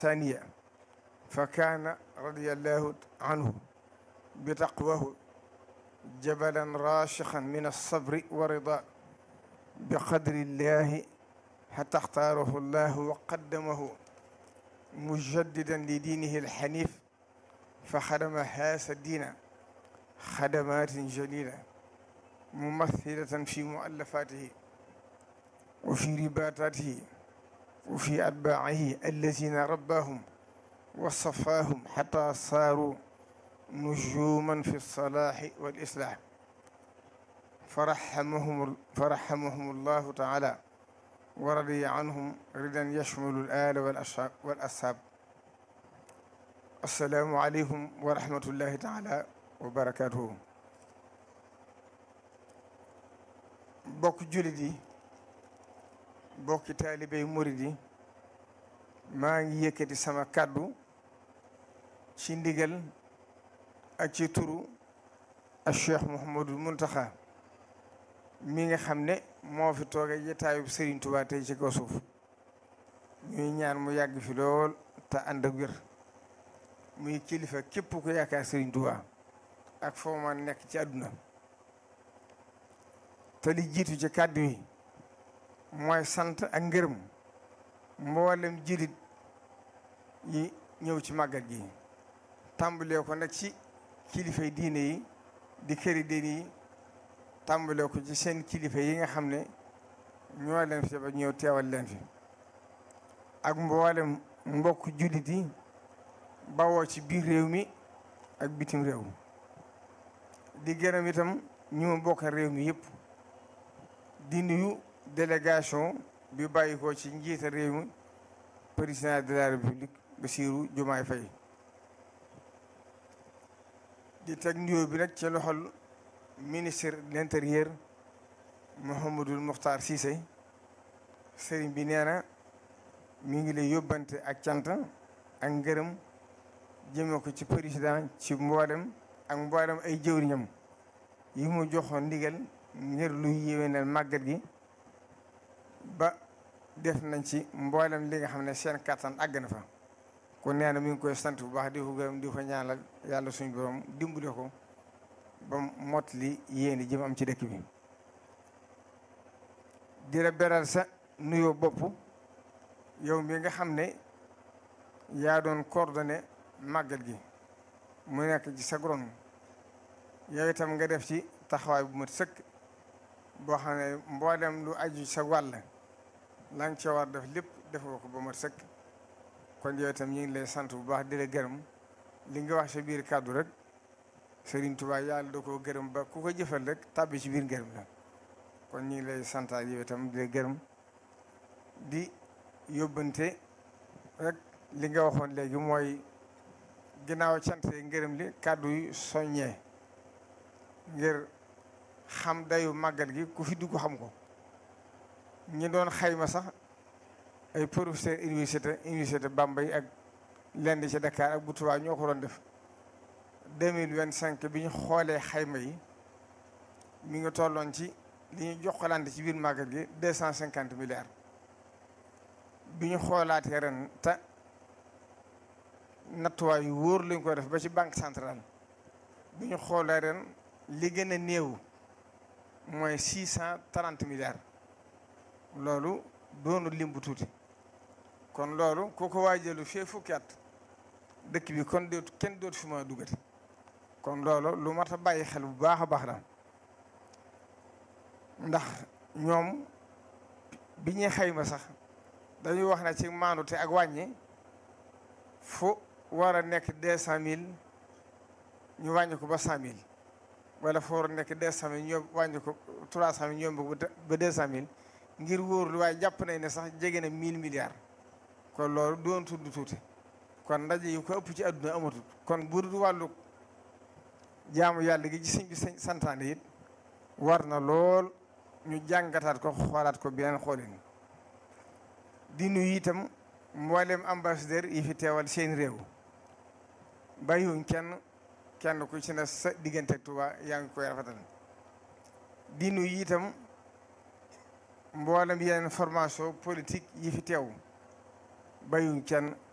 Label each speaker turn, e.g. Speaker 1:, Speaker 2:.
Speaker 1: ثانية فكان رضي الله عنه بتقواه جبلا راشقا من الصبر ورضا بقدر الله حتى اختاره الله وقدمه مجددا لدينه الحنيف فخدم هذا الدين خدمات جليلة ممثلة في مؤلفاته وفي رباطاته وفي أتباعه الذين رباهم وصفاهم حتى صاروا نجوما في الصلاح والإصلاح فرحمهم فرحمهم الله تعالى ورضي عنهم رضا يشمل الآل والأصحاب والأصحاب السلام عليكم ورحمة الله تعالى وبركاته bokk jullit yi bokki taalibey murid yi maa ngi yëkkati sama kàddu ci ndigal ak ci turu ak Cheikh Mouhamadul Muntaxa mi nga xam ne moo fi tooge jataayub Serigne Touba tey ci kaw suuf ñuy ñaan mu yàgg fi lool te ànd ak wér muy kilifa képp ku yaakaar Serigne Touba ak foo ma nekk ci àdduna te li jiitu ci kàddu yi mooy sant ak ngërëm mboolem jilit yi ñëw ci màggal gi tàmbalee ko nag ci kilifay diine yi di këri diine yi tàmbalee ko ci seen kilifa yi nga xam ne ñoo leen fi ba ñëw teewal leen fi ak mboolem mbokk jullit yi bawoo ci biir réew mi ak bitim réew di gërëm itam ñu ma bokk réew mi yëpp di nuyu délégation bi bàyyi ko ci njiita réew mi président de la république Bassirou Diomaye Faye di teg nuyoo bi nag ci loxol ministre de l'intérieur Mouhamadul Mokhtar Cissé sëriñ bi nee na mi ngi lay yóbbante ak cant ak ngërëm jëme ko ci président ci mboolem ak mboolem ay jëwriñam yi mu joxoon ndigal ngir luy yéwénal màggal gi ba def nañ ci mboolem li nga xam ne seen kattan àgg na fa ku nee na mi ngi koy sant bu baax di ko gërëm di ko ñaanal yàlla suñu borom dimbale ko ba mot li yéeni jëm am ci dëkk bi di la beral sa nuyoo bopp yow mi nga xam ne yaa doon coordonné màggal gi mu nekk ci sa gron yow itam nga def ci taxawaay bu mat sëkk boo xam ne mboolem lu aju sa wàll la nga ca war def lépp defoo ko ba mat sëkk kon yow itam ñu ngi lay sant bu baax di la gërëm li nga wax sa biir kàddu rek Serigne Touba yàlla da koo gërëm ba ku ko jëfal rek tàbbi ci biir gërëm la kon ñu ngi lay santaat yow itam di la gërëm di yóbbante rek li nga waxoon léegi mooy ginnaaw cant ngërëm li kàddu yu soññee ngir xam dayu màggal gi ku fi dugg xam ko ñi doon xayma sax ay professeur université université Bambey ak lenn ci Dakar ak bu Tuubaa ñoo ko doon def deux mille vingt cinq bi ñu xoolee xayma yi mi ngi tolloon ci li ñu jokkalante ci biir màggal gi deux cent cinquante milliards bi ñu xoolaatee ren te nattuwaay yu wóor lañ ko def ba ci banque centrale bi ñu xoolee ren li gën a néew mooy six cent trente milliards loolu doonu lim bu tuuti kon loolu ku ko waajalu fee fukki at dëkk bi kon dootu kenn dootu fi ma duggati kon loolu lu mat a bàyyi xel bu baax a baax la ndax ñoom bi ñuy xayma sax dañuy wax ne ci maandute ak wàññi fu war a nekk deux cent mille ñu wàññi ko ba cent mille wala fu war a nekk deux cent mille ñoom wàññi ko trois cent mille ñoom ba deux cent mille ngir wóorlu waaye jàpp nañ ne sax jege na mille milliards kon loolu doon tudd tuuti kon ndaje yi ko ëpp ci àdduna amatul kon bu dul wàllu jaamu yàlla gi ci sëñ bi santaane it war na lool ñu jàngataat ko xoolaat ko beneen xoolin di nuyu itam mboolem ambassadeur yi fi teewal seen réew bàyyiwuñ kenn kenn ku ci ne sa diggante ak Tuuba yaa ngi koy rafetal di nuyu itam mboolem yeneen formation politique yi fi teew bayuñ kenn